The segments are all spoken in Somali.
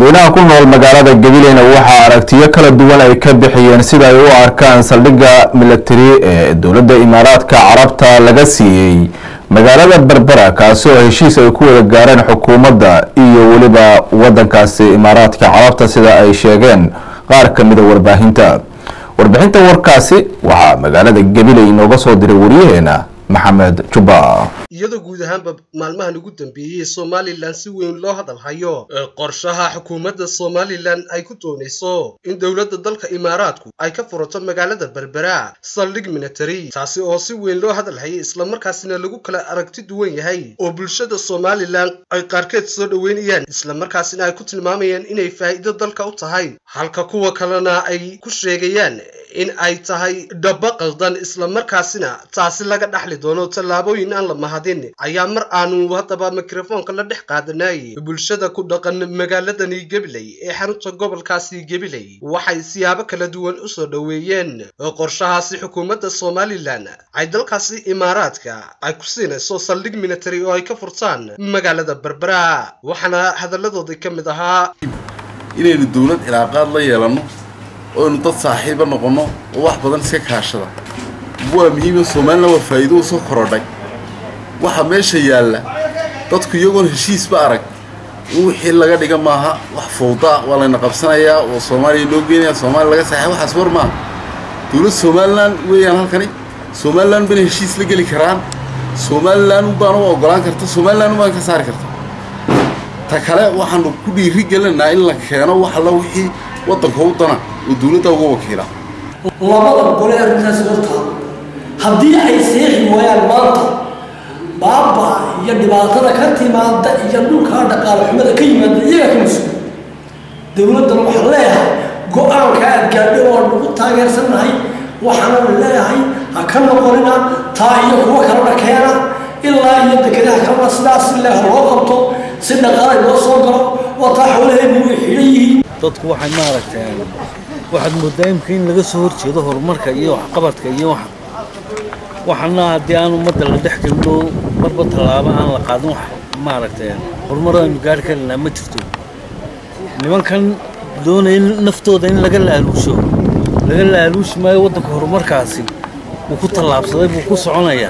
shacabweynaha ku nool magaalada gabileyna waxaa aragtiyo kala duwan ay ka bixiyeen sida ay u arkaan saldhigga milatari ee dowladda imaaraadka carabta laga siiyey magaalada berbera kaasi oo heshiis ay ku wada gaareen xukuumadda iyo weliba wadankaasi imaaraadka carabta sida ay sheegeen qaar ka mida warbaahinta warbixinta warkaasi waxaa magaalada gabiley inooga soo diray wariyaheena maxamed jubba iyadoo guud ahaanba maalmahan ugu dambeeyey somalilan si weyn loo hadal hayo ee qorshaha xukuumadda somalilan ay ku doonayso in dowladda dalka imaaraadku ay ka furato magaalada berbera saldhig military taasi oo si weyn loo hadal hayay islamarkaasina lagu kala aragti duwan yahay oo bulshada somalilan ay qaarkeed soo dhoweynayaan islamarkaasina ay ku tilmaamayaan inay faa'iido dalka u tahay halka kuwa kalena ay ku sheegayaan in ay tahay dhaba qaldan islamarkaasina taasi laga dhaxli doono tallaabooyin aan la mahadin ayaa mar aanu haddaba mikrofoonka la dhex qaadanay bulshada ku dhaqan magaaladani gabiley ee xarunta gobolkaasi gabiley waxay siyaabo kala duwan u soo dhoweeyeen qorshahaasi xukuumadda somalilan ay dalkaasi imaaraadka ay ku siinayso saldhig military oo ay ka furtaan magaalada berbera waxaana hadalladoodii ka mid ahaa inaynu dowlad cilaaqaad la yeelanno oynu dad saaxiiba noqonno oo wax badan iska kaashada waa muhiima somalilan waa faa'iido u soo korodhay waxa meesha yaalla dadku iyagoon heshiisba arag in wixii laga dhiga maaha wax fawdaa waa layna qabsanayaa oo soomaaliya loo geenaya soomaaliya laga saxay waxaas war maaha dowlad somalilan weeyaan halkani somalilan bana heshiis la geli karaan somalilan baan u ogolaan karta somalilan baan ka saari karta ta kale waxaanu ku dhiiri gelinaynaa in la keeno wax alla wixii waddanka u dana oo dowladda uga wakiila labada gole arrintaasi hortaa haddii ay seexi waayaan maanta baaba iyo dhibaatada ka timaada iyo dhulkaa dhaqaale xumada ka yimaada iyaga ka mas-uul dowladdan waxaan leeyahay go-aanka aad gaadhay oo nagu taageersannahay waxaana leeyahay ha ka noqonina taa iyo kuwo kalena keena ilaa iyo dekedaha kalena sidaas si leeh loo qabto si dhaqaalay loo soo galo oo taa xoolaheenu way xidhan yihiin dadku waxay maaragtay waxaad moodaa imka in laga soo horjeedo horumarka iyo waxqabadka iyo waxa waxana haddii aan ummadda la dhex gelino marba tallaabo aan la qaadin wax maaragtay horumar aynu gaari karinaa ma jirto nimankan doonaya naftooda in laga laaluusho laga laaluushi maayo waddanka horumarkaasi wuu ku tallaabsaday buu ku soconayaa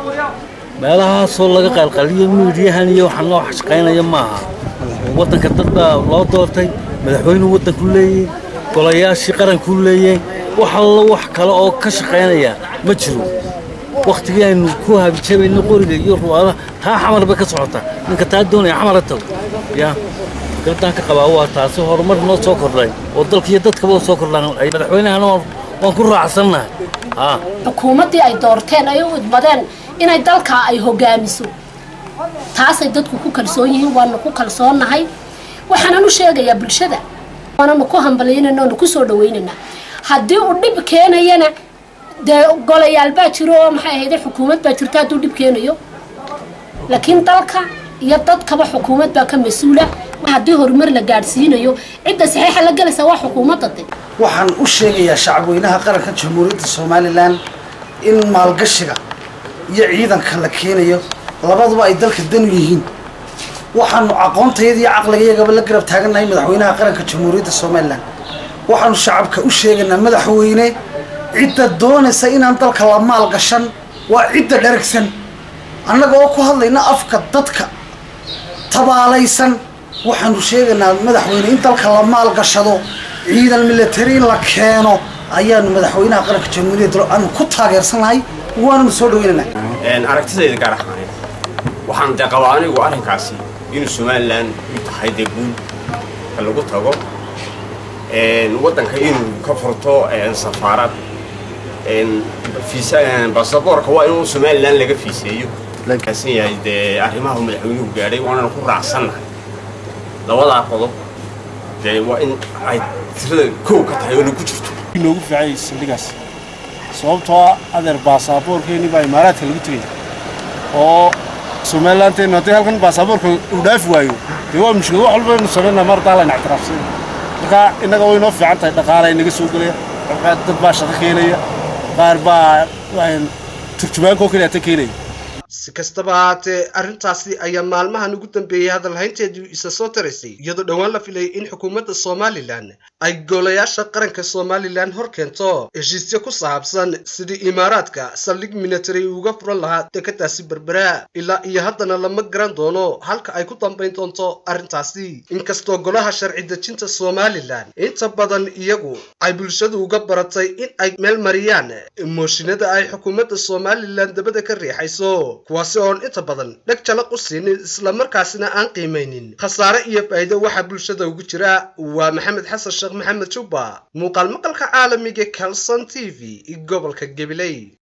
meelahaasoo laga qalqaliyo miidhiyahan iyo waxana wax shaqaynaya maaha waddanka dad baa loo doortay madaxweynuu waddanku leeyahay golayaashii qarankuu leeyahay wax allo wax kale oo ka shaqaynaya ma jiro wakhtigii aynu ku habijabayno qoriga iyo ruwaadaha taa xamar bay ka socotaa ninka taa doonaya xamara tago ya fikraddaan ka qabaa waa taasi horumar noo soo kordhay oo dalka iyo dadkaba soo kordhaan madaxweynahana waan ku raacsannahay xukuumaddii ay doorteen ay u idmadeen inay dalka ay hogaamiso taasay dadku ku kalsoon yihiin waanu ku kalsoonnahay waxaanan u sheegayaa bulshada waananu ku hambalyaynana oonu ku soo dhawaynaynaa haddii uu dhib keenayana dee golayaal baa jiro oo maxay ahayde xukuumad baa jirta hadduu dhib keenayo laakiin dalka iyo dadkaba xukuumad baa ka mas-uula haddii horumar la gaadhsiinayo cidda saxiixa la gelaysa waa xukuumadda de waxaan u sheegayaa shacabweynaha qaranka jamhuuriyadda somalilan in maalgashiga iyo ciidanka la keenayo labaduba ay dalka danu yihiin waxaanu aqoontayada iyo caqligayagaba la garab taagannahay madaxweynaha qaranka jamhuuriyadda somalilan waxaanu shacabka u sheegaynaa madaxweyne cidda doonaysa inaan dalka la maal gashan waa cidda dharagsan annaga oo ku hadlayna afka dadka tabaalaysan waxaanu sheegaynaa madaxweyne in dalka la maal gashado ciidan military in la keeno ayaanu madaxweynaha qaranka jamhuuriyadda aanu ku taageersannahay waananu soo dhaweynaynaa aragtidayda gaar ahaaneed waxaan dee qabaa anigu arrinkaasi inuu somalilan u tahay dee guul ka lagu tago waddanka inuu ka furto safaarad basaboorka waa inuu somalilan laga fiiseeyo kaasan yahay dee arrimaha madaxweynuhu gaadhay waanana ku raacsannahay labadaa qodob dee waa in ay tirada kow ka tahay oo nagu jirto noogu fiicay saldhigaas sababtoo adeer baasaboorkeeni baa imaaraadka lagu tegaya oo somalilanteenu haddii halkan baasaboorka uu dhaafi waayo dee waa mushkil wax walba inu samaynaa mar daa layna ictiraafsan marka innaga way noo fiican tahay dhaqaala inaga soo gelaya dad baa shaqo keenaya qaar baa turjubaankoo keliya ta keenaya si kastaba haatee arrintaasi ayaa maalmahan ugu dambeeyey hadalhaynteedii isa soo taraysay iyadoo dhowaan la filayay in xukuumadda somalilan ay golayaasha qaranka somalilan hor keento heshiisyo ku saabsan sidii imaaraadka saldhig military uga furan lahaa dekadaasi berbera ilaa iyo haddana lama garan doono halka ay ku dambayn doonto arrintaasi inkastoo golaha sharci dejinta somalilan inta badan iyagu ay bulshadu uga baratay in ay meel mariyaan mooshinada ay xukuumadda somalilan dabada ka riixayso kuwaasi oon inta badan dheg jalaq u siinin islamarkaasina aan qiimaynin khasaare iyo faa'iido waxaa bulshada ugu jira waa maxamed xasan sheekh maxamed jubba muuqaal maqalka caalamiga calson t v gobolka gabiley